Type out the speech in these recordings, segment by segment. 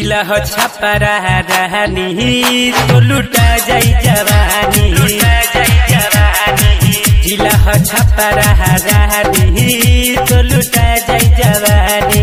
जिला हो छपरा रहनी तो लुटा जाई जवानी जिला हो छपरा रहनी तो लुटा जाई जवानी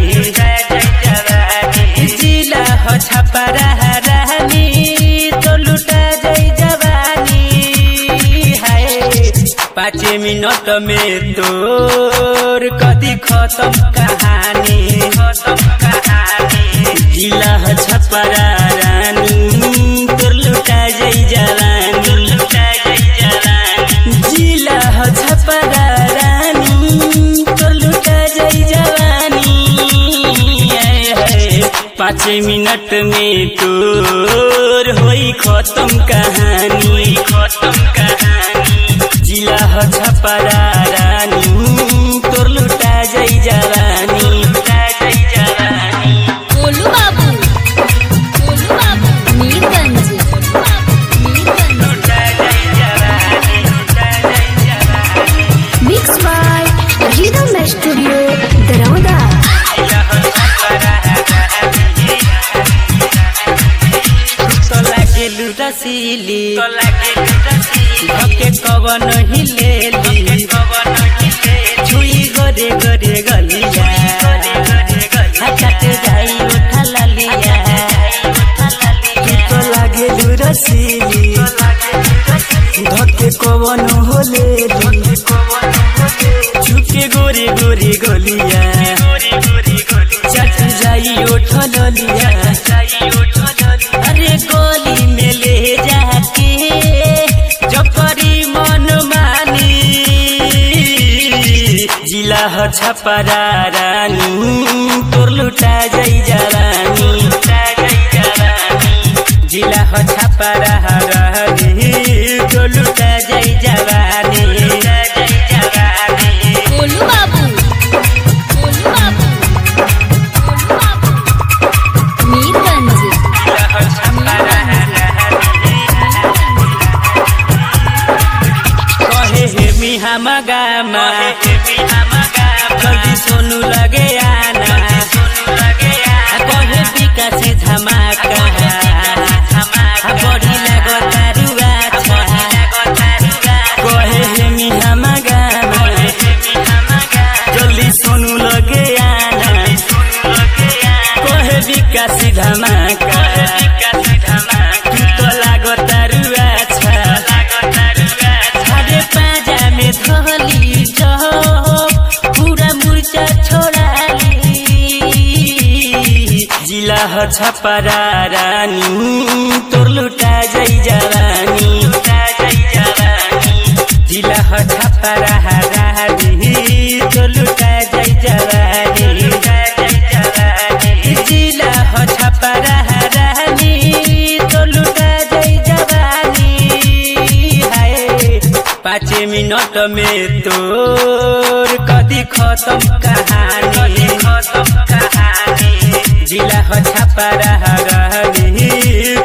जिला हो छपरा रहनी तो लुटा जाई जवानी हाय पाँच मिनट में तोर कदी खत्म कहानी खत्म कहानी जिला ह छपरा रानी तोर लुटा जाई जवानी लुटा जाई जवानी जिला ह छपरा रानी तोर लुटा जाई जवानी आए हाय पाँच मिनट में तोर होई खत्म कहानी खत्म कहानी जिला ह छपरा रानी तोर लुटा जाई जवानी लुटा जाई जवानी गोलू बाबू गोलू बाबू मीरगंज मीरगंज लुटा जाई जवानी लुटा जाई जवानी mix by rhythm studio Daraunda जिला ह छपरा रानी तो लागे लुटसीली तो लागे लुटसीली धके कवन ही लेली कवन ही लेली छुई गरे गरे गलिया हटाते जाई उठा ललिया तू तो लागे लुटसीली धके कवन हो लेली छुके गोरे गोरे गलिया चट जाई उठ ललिया अरे गोली में ले जाके जपरी मन मानी जिला ह छपरा रानी तोर लुटा जाई जवानी लुटा जाई जवानी जिला ह छपरा रानी तोर लुटा जाई जवानी लुटा जाई जवानी गोलू बाबू गोलू बाबू गोलू बाबू मीरगंज जिला ह छपरा कहे हे मिहा मगामा जल्दी सोनू लगे आना कहे विकासी धमाका बड़ी लगो तारुआ कहे हे मिहा मगामा जल्दी सोनू लगे आना कहे विकासी धमाका तू तो लागो तारुआ अरे पाजा में धली जाओ पूरा मुर्चा छोड़ाली जिला ह छपरा रानी तोर लुटा जाई जवानी लुटा जाई जवानी जिला ह छपरा रानी तोर लुटा जाई जवानी लुटा जाई जवानी जिला ह छपरा रानी तोर लुटा जाई जवानी हाय पाँच मिनट में तोर कदी खत्म कहानी खत्म कहानी जिला हो छपरा रहनी